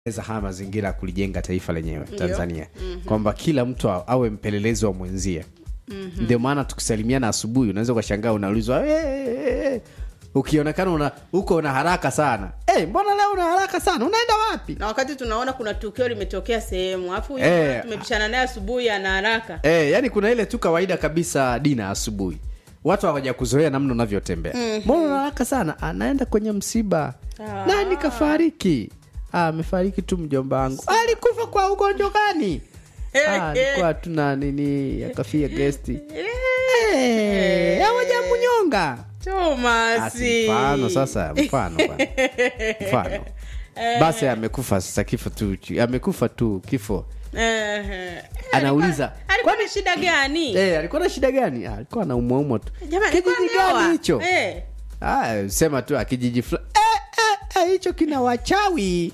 za haya mazingira ya kulijenga taifa lenyewe Tanzania kwamba kila mtu a- awe mpelelezi wa mwenzie ndio maana tukisalimiana asubuhi unaweza ukashangaa unaulizwa "Eh, eh, eh." ukionekana una uko una haraka sana hey, mbona leo una haraka sana unaenda wapi na wakati tunaona kuna tukio limetokea sehemu alafu huyu Eh. bwana tumepishana naye asubuhi ana haraka Eh, yani kuna ile tu kawaida kabisa dina asubuhi watu hawaja kuzoea namna unavyotembea mbona una haraka sana anaenda kwenye msiba Ah. nani kafariki "Ah, amefariki tu mjomba wangu alikufa kwa ugonjwa gani "Ah, alikuwa tuna nini akafia gesti Eh, hawajamunyonga Asi, tomasi mfano sasa mfano bwana. mfano basi amekufa sasa kifo tu amekufa tu kifo Ehe. Anauliza, alikuwa na shida gani Eh, alikuwa na shida gani Ah, alikuwa na umwaumwa tu Jamani, alikuwa kijiji ameoa. gani hicho Eh. Ah, sema tu akijiji fulani eh, eh, eh, hicho kina wachawi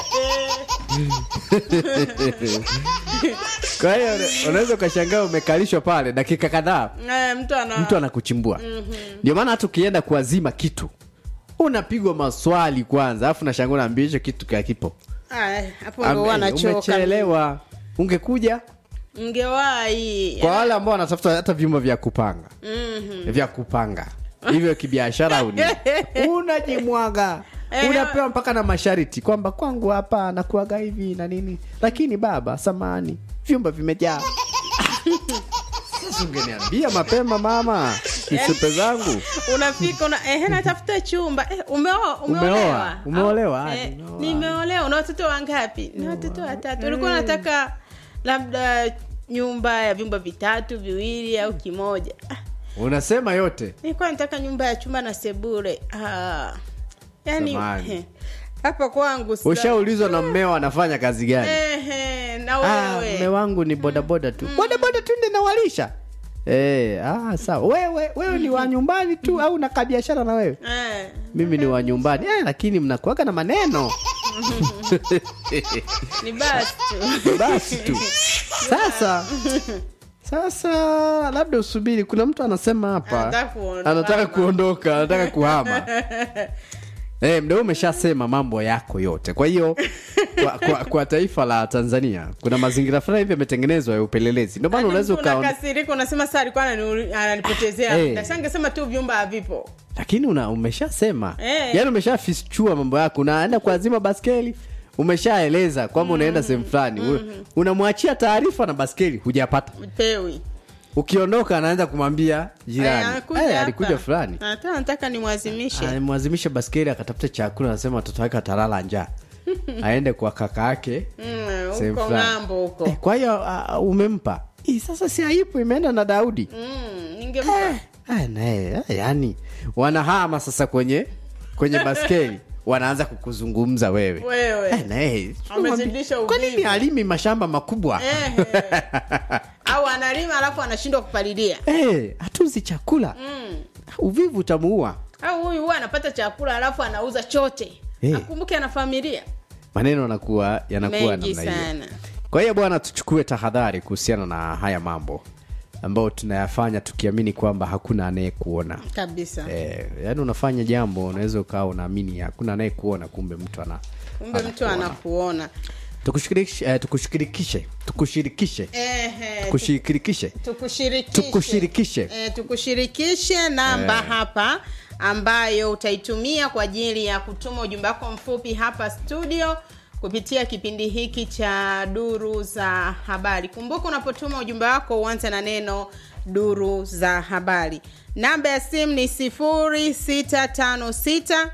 kwa hiyo unaweza ukashangaa umekalishwa pale dakika kadhaa Eh, mtu ana mtu anakuchimbua ndio maana hata ukienda kuazima kitu unapigwa maswali kwanza alafu nashangaa unaambia hicho kitu kakipo Ah, hapo ndo huwa nachoka umechelewa ungekuja mngewahi kwa wale ambao wanatafuta hata vyumba vya kupanga Mhm. vya kupanga hivyo kibiashara au nini unajimwaga Eh, unapewa mpaka na masharti kwamba kwangu hapa nakuaga hivi na nini lakini baba samani vyumba vimejaa sasa ungeniambia mapema mama kisupe zangu unafika una ehe natafuta chumba eh, umeoa Umeoa? umeolewa Umeolewa? Au, Ah, eh, nimeoa. nimeolewa una watoto wangapi na watoto watatu ulikuwa unataka labda nyumba ya vyumba vitatu viwili au kimoja ah, unasema yote nilikuwa nataka nyumba ya chumba na sebure ah, yani Samahani. eh, hapa kwangu sasa- ushaulizwa na mmeo anafanya kazi gani Ehe, na Ah, wewe mme wangu ni bodaboda tu bodaboda tu ndi nawalisha Eh, ah, sawa wewe wewe ni wa nyumbani tu au na kabiashara na wewe Eh, mimi ni wa nyumbani eh, lakini mnakuaga na maneno ni basi tu basi tu sasa sasa labda usubiri kuna mtu anasema hapa Anataka kuondoka. anataka kuondoka anataka kuhama Eh, mdau umeshasema mambo yako yote kwa hiyo kwa, kwa, kwa taifa la tanzania kuna mazingira fulani hivi yametengenezwa ya upelelezi ndio maana unaweza ukaona unakasirika unasema saa alikuwa anani- ananipotezea Eh. muda. Sasa ningesema tu vyumba havipo lakini una umeshasema Eh. yaani umeshafichua mambo yako unaenda kuazima baskeli umeshaeleza kwamba unaenda sehemu fulani mm unamwachia taarifa na baskeli hujapata pewi ukiondoka anaanza kumwambia Eh, jirani anakuja hey, hapa. alikuja fulani Hata nataka nimwazimishe alimwazimisha baskeli akatafuta chakula anasema watoto wake watalala njaa aende kwa kaka yake Mm, sehemu huko fulani. ng'ambo huko Eh, kwa hiyo uh, umempa Ih, sasa si aipo imeenda na daudi Mm, ningempa Ah, naye ah, yani wanahama sasa kwenye kwenye baskeli wanaanza kukuzungumza wewe wewe Eh, naye Amezidisha kwa nini uvivu. alimi mashamba makubwa Ehe. au analima alafu anashindwa kupalilia Eh, hatuzi chakula mm. uvivu utamuua au huyu huwa anapata chakula alafu anauza chote Eh. akumbuke ana familia maneno yanakuwa yanakuwa mengi namna hiyo sana kwa hiyo bwana tuchukue tahadhari kuhusiana na haya mambo ambayo tunayafanya tukiamini kwamba hakuna anayekuona kabisa eh, yaani unafanya jambo unaweza ukawa unaamini hakuna anayekuona kumbe mtu ana kumbe mtu anakuona. anakuona tukushirikishe eh, tukushirikishe tukushirikishe Ehe, tukushirikishe tukushirikishe Tukushirikishe. e, tukushirikishe namba Eh. hapa ambayo utaitumia kwa ajili ya kutuma ujumbe wako mfupi hapa studio kupitia kipindi hiki cha duru za habari kumbuka unapotuma ujumbe wako uanze na neno duru za habari namba ya simu ni 0656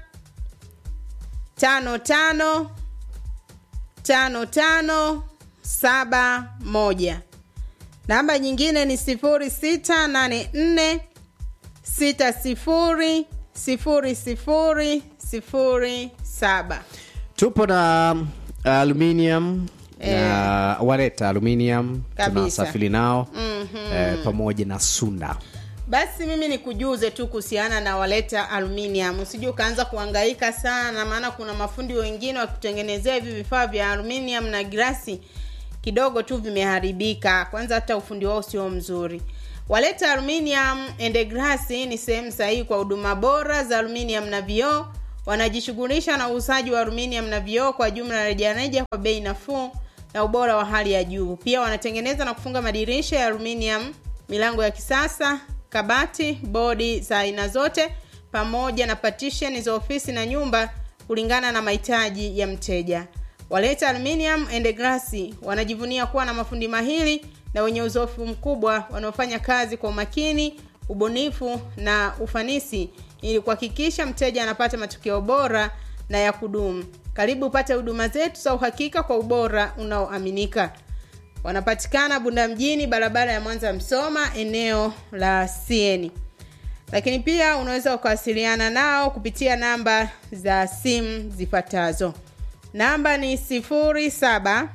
tano tano tano tano saba moja namba nyingine ni sifuri sita nane nne sita sifuri sifuri sifuri sifuri saba tupo na um, aluminium na wareta aluminium Kabisa. tunasafiri nao Mhm. eh, pamoja na sunda basi mimi nikujuze tu kuhusiana na waleta aluminium usije ukaanza kuhangaika sana maana kuna mafundi wengine wakikutengenezea hivi vifaa vya aluminium na grasi kidogo tu vimeharibika kwanza hata ufundi wao sio mzuri waleta aluminium and glass ni sehemu sahihi kwa huduma bora za aluminium na vioo wanajishughulisha na uuzaji wa aluminium na vioo kwa jumla na rejareja kwa bei nafuu na ubora wa hali ya juu. Pia wanatengeneza na kufunga madirisha ya aluminium, milango ya kisasa, kabati, bodi za aina zote pamoja na partition za ofisi na nyumba kulingana na mahitaji ya mteja. Waleta Aluminium and Glass wanajivunia kuwa na mafundi mahiri na wenye uzoefu mkubwa wanaofanya kazi kwa umakini, ubunifu na ufanisi ili kuhakikisha mteja anapata matokeo bora na ya kudumu. Karibu upate huduma zetu za uhakika kwa ubora unaoaminika. Wanapatikana Bunda mjini, barabara ya Mwanza Msoma, eneo la Sieni. Lakini pia unaweza ukawasiliana nao kupitia namba za simu zifuatazo. Namba ni 07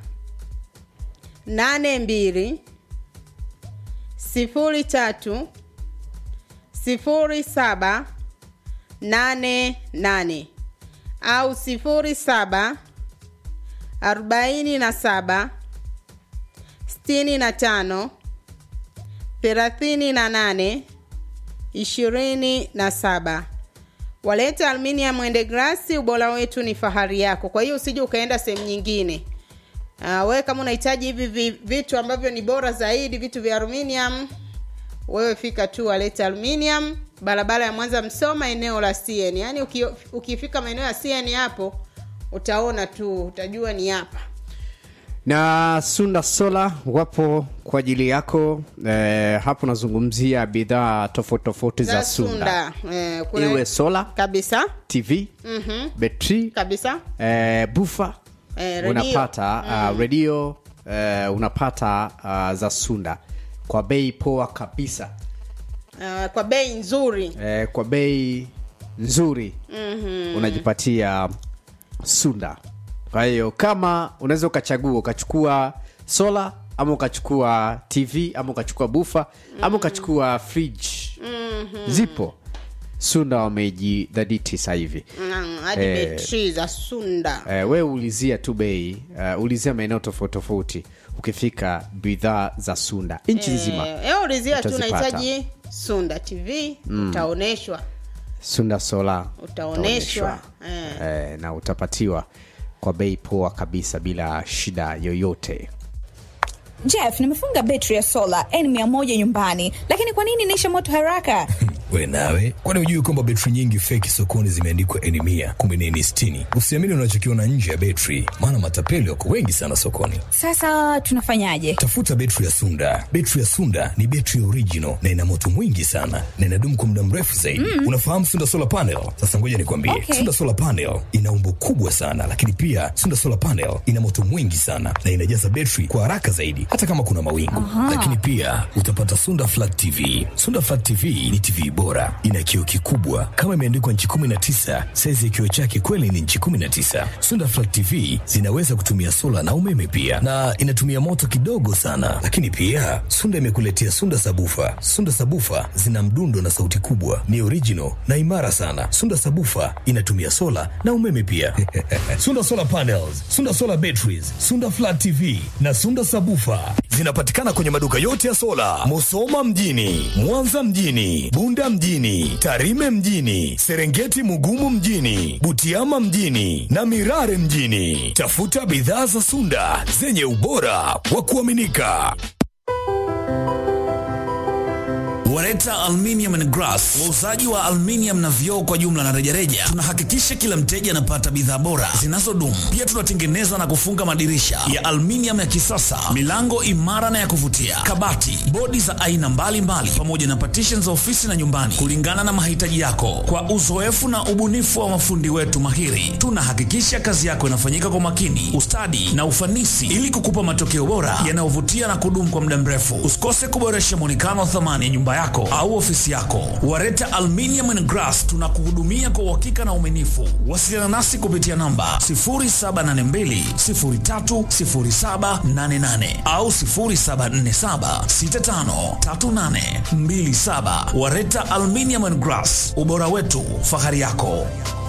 82 03 07 88 au 07 47 65 38 ishirini na saba. Waleta Aluminium and Glass, ubora wetu ni fahari yako. Kwa hiyo usije ukaenda sehemu nyingine. Uh, wewe kama unahitaji hivi vi- vitu ambavyo ni bora zaidi, vitu vya aluminium, wewe fika tu Waleta Aluminium, barabara ya Mwanza Msoma, eneo la CN. Yaani uki, ukifika maeneo ya CN hapo utaona tu, utajua ni hapa. na sunda sola wapo kwa ajili yako eh, hapo nazungumzia bidhaa tofauti tofauti za, sunda, Eh, kuna- iwe sola kabisa tv Mhm. betri kabisa eh, bufa Eh, redio. unapata uh, redio uh, unapata uh, za sunda kwa bei poa kabisa uh, kwa bei nzuri eh, kwa bei nzuri mm-hmm. unajipatia sunda kwa hiyo kama unaweza ukachagua ukachukua sola ama ukachukua tv ama ukachukua bufa mm-hmm. ama ukachukua fridge mm-hmm. zipo sunda wamejidhaditi sasa hivi Mm, hadi Eh. betri za sunda eh, we ulizia tu bei uh, ulizia maeneo tofauti tofauti ukifika bidhaa za sunda nchi nzima Eh, eh, ulizia tu utazipata. unahitaji sunda tv utaoneshwa sunda sola Utaoneshwa, utaoneshwa. eh, na utapatiwa kwa bei poa kabisa bila shida yoyote Jeff, nimefunga betri ya sola N100 nyumbani, lakini kwa nini inaisha moto haraka? we nawe kwani hujui kwamba betri nyingi feki sokoni zimeandikwa eni mia kumbe ni eni sitini usiamini unachokiona nje ya betri maana matapeli wako wengi sana sokoni Sasa tunafanyaje? tafuta betri ya sunda betri ya sunda ni betri ya original na ina moto mwingi sana na inadumu kwa muda mrefu zaidi mm. unafahamu sunda solar panel sasa ngoja nikwambie Okay. sunda solar panel ina umbo kubwa sana lakini pia sunda solar panel ina moto mwingi sana na inajaza betri kwa haraka zaidi hata kama kuna mawingu lakini pia utapata sunda flat tv sunda flat tv ni tv bora ina kioo kikubwa kama imeandikwa nchi 19 saizi ya kioo chake kweli ni nchi 19 sunda flat tv zinaweza kutumia sola na umeme pia na inatumia moto kidogo sana lakini pia sunda imekuletea sunda sabufa sunda sabufa zina mdundo na sauti kubwa ni original na imara sana sunda sabufa inatumia sola na umeme pia sunda solar panels sunda solar batteries sunda flat tv na sunda sabufa zinapatikana kwenye maduka yote ya sola musoma mjini mwanza mjini bunda mjini tarime mjini serengeti mugumu mjini butiama mjini na mirare mjini tafuta bidhaa za sunda zenye ubora wa kuaminika Wareta Aluminium and Glass, wauzaji wa aluminium na vioo kwa jumla na rejareja. Tunahakikisha kila mteja anapata bidhaa bora zinazodumu. Pia tunatengeneza na kufunga madirisha ya aluminium ya kisasa, milango imara na ya kuvutia, kabati, bodi za aina mbalimbali, pamoja na partition za ofisi na nyumbani, kulingana na mahitaji yako. Kwa uzoefu na ubunifu wa mafundi wetu mahiri, tunahakikisha kazi yako inafanyika kwa makini, ustadi na ufanisi, ili kukupa matokeo bora yanayovutia na kudumu kwa muda mrefu. Usikose kuboresha mwonekano wa thamani ya nyumba yako au ofisi yako. Wareta Aluminium and Glass tunakuhudumia kwa uhakika na uaminifu. Wasiliana nasi kupitia namba 0782030788 au 0747653827. Wareta Aluminium and Glass, ubora wetu, fahari yako.